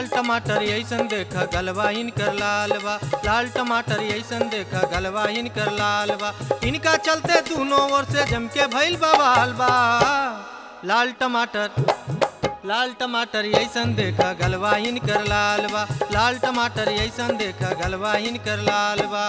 लाल टमाटर ऐसन देखा गलवा इनकर लाल बा लाल टमाटर ऐसन देखा गलवा इनकर लाल बा इनका चलते दोनों ओर से जम के भइल बवाल बा लाल टमाटर लाल टमाटर ऐसन देखा गलवा इनकर लाल बा लाल टमाटर ऐसन देखा गलवा इनकर लाल बा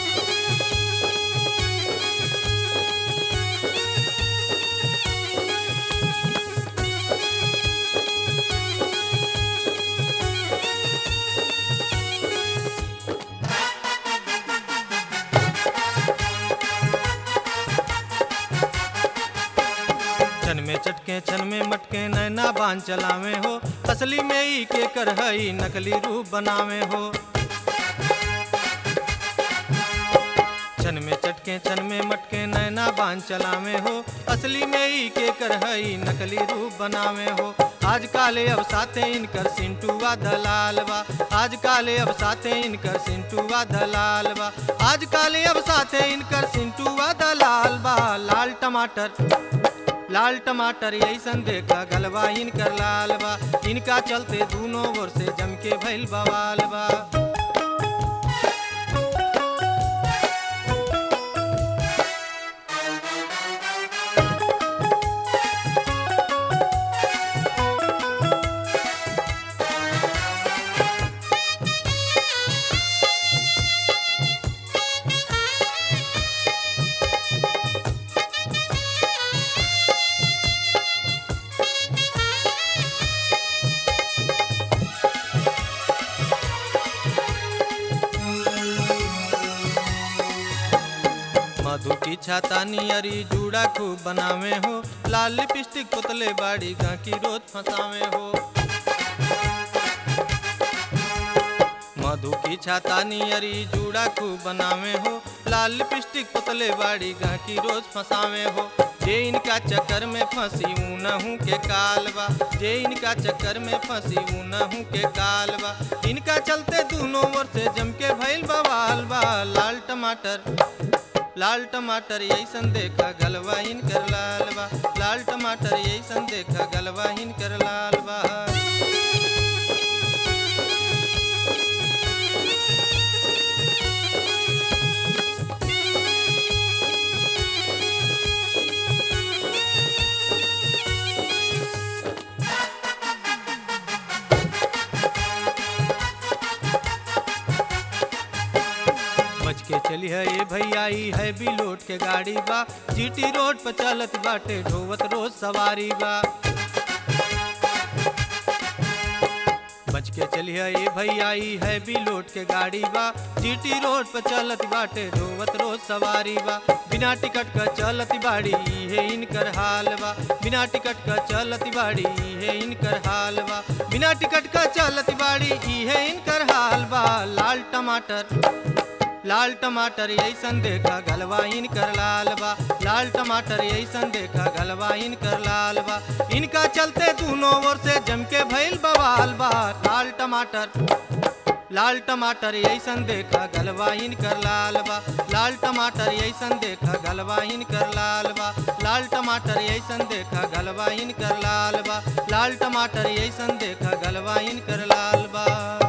छन में चटके छन में मटके नैना बांध चलावे हो असली में ई के कर हई नकली रूप बनावे हो छन में चटके छन में मटके नैना बांध चलावे हो असली में ई के कर हई नकली रूप बनावे हो आज काले अब साथे इनकर सिंटुआ दलाल बा आज काले अब साथे इनकर सिंटुआ दलाल बा आज काले अब साथे इनकर सिंटुआ दलाल बा लाल टमाटर लाल टमाटर ऐसन देखा गलवा इनकर लाल बा इनका चलते दोनों ओर से जम के भइल बवाल बा मधु की छाता नियरी जूड़ा खूब बनावे हो लाल लिपस्टिक पुतले बाड़ी गांकी रोज फंसावे हो मधु की छाता नियरी जूड़ा खूब बनावे हो लाल लिपस्टिक पुतले बाड़ी गांकी रोज फंसावे हो जे इनका चक्कर में फंसी ऊनहू के कालबा जे इनका चक्कर में फंसी ऊनहू के कालबा इनका चलते दोनों ओर से जम के भइल बवाल बा लाल टमाटर लाल टमाटर ऐसन देखा गलवा इनकर लाल बा लाल टमाटर ऐसन देखा गलवा इनकर लाल बा बच के चली है ये भैया ई है भी लोट के गाड़ी बा जीटी रोड पर चलत बाटे ढोवत रोज सवारी बा बच के चली है ये भैया ई है भी लोट के गाड़ी बा जीटी रोड पर चलत बाटे ढोवत रोज सवारी बा बिना टिकट का चलत बाड़ी ई है इनकर हाल बा बिना टिकट का चलत बाड़ी ई है इनकर हाल बा बिना टिकट का चलत बाड़ी ई है इनकर हाल बा लाल टमाटर लाल टमाटर ऐसन देखा गलवा इनकर लाल बा लाल टमाटर ऐसन देखा गलवा इनकर लाल बा इनका चलते दोनों ओर से जम के भइल बवाल बा लाल टमाटर लाल टमाटर ऐसन देखा गलवा इनकर लाल बा लाल टमाटर ऐसन देखा गलवा इनकर लाल बा लाल टमाटर ऐसन देखा गलवा इनकर लाल बा लाल टमाटर ऐसन देखा गलवा इनकर लाल बा